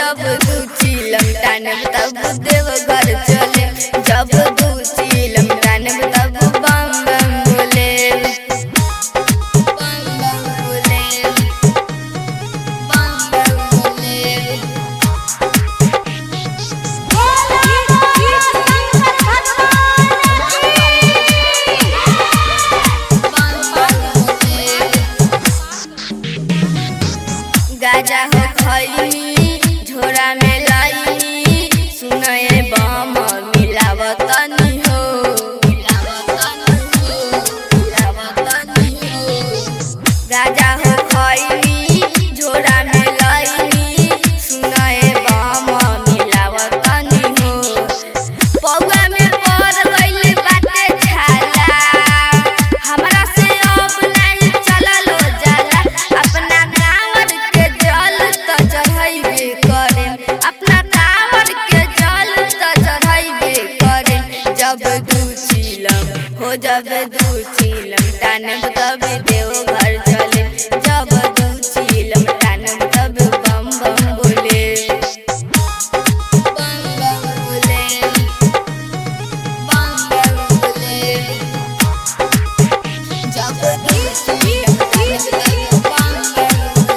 जब दू चिलम टानब तब देव घर चले जब दू चिलम टानब तब बम बम बोले बम बम बोले बम बम बोले गाजा हो खैनी झोरा में लाई सुनए बम मिलावतनी हो गाजा हो खैनी झोरा में लाई सुनए बम मिलावतनी हो पौआ में पड़ गइल बाटे छाला हमरा से अब नहीं चलल जाला अपना कांवर के जल त चढ़ाइबे करे अपना कांवर के जल त चढ़ाइबे करे जब दू चिलम हो जब दू चिलम टानब तब देव घर चले जब दू चिलम टानब तब बम बम बोले बम बम बोले बम बम बोले जब दू चिलम टानब तब बम बम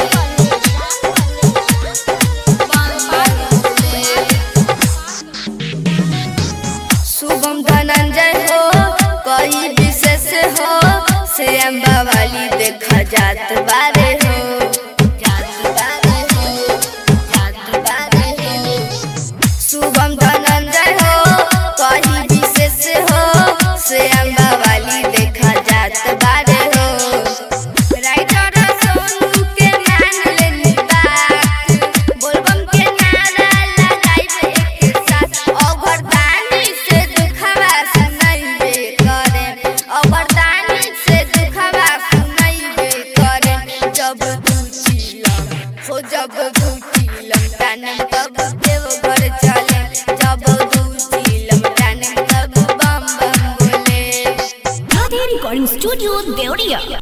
बोले शुभम धनंजय हो कोई विशेष हो श्याम वाली देखा जात बारे हो जात बारे हो जात बारे हो शुभम धनंजय हो कोई विशेष हो श्याम वाली देखा जात बारे हो राइटर सोनू के मान लेनी बात बोलबम के नारा लगाइबे एक साथ अवरदानी से दुखवा सुनाइबे करे अवरदानी से दुखवा सुनाइबे करे जब तू चिलम हो जब तू चिलम टानम तब देव घर चले जब तू चिलम टानम तब बम बम बोले Radhe Recording Studio, Deoria.